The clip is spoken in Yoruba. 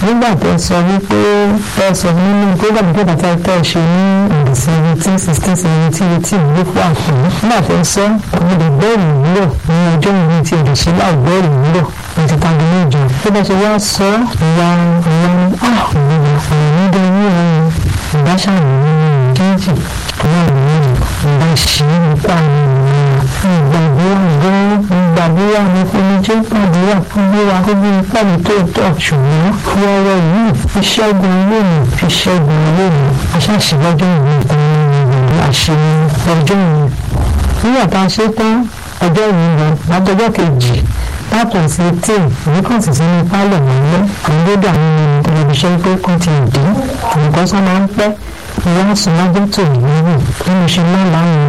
nígbà tó sọ wípé ẹ sọ nínú program tó bàtà tẹ ṣe ní ọdún seventeen sixteen seventeen eighteen ló fún àpò nígbà tó sọ àwọn lè bẹ́ẹ̀rù wúlò ní ọjọ́ ìwé tí èdè ṣe láì bẹ́ẹ̀rù wúlò ní ti tàbí ní ìjọ tó bá ṣe wá sọ ìwà ìwà ní àwọn ọ̀rọ̀ nídìí ní ọ̀rọ̀ ìbáṣàmì nínú kéèjì àwọn ìwé ìgbà ìṣí nípa ìgbàgbọ́ ìgbọ́ ìgbàgbọ́ ní fúnijẹ́ gbàdúrà fún wíwá fún bí pàdé tó tọ̀ ṣùgbọ́n wọ́ọ́rọ́ yìí fi ṣẹ́gun lónìí fi ṣẹ́gun lónìí aṣáṣìlọ́jọ́ ìwé ìtàn ìrìn àṣẹ ọjọ́ ìwé nígbà tá a ṣe tán ọjọ́ ìwé lọ látọjọ́ kejì látọ̀ sí tíì ìwékàn sì sínú pálọ̀ wọlé àwọn gbọ́dọ̀ àwọn tẹlifíṣàn pé kàn ti dín nǹkan sọ máa ń pẹ́ ìwọ́n sọ lọ́jọ́ tó ìwé bí mo ṣe máa láwọn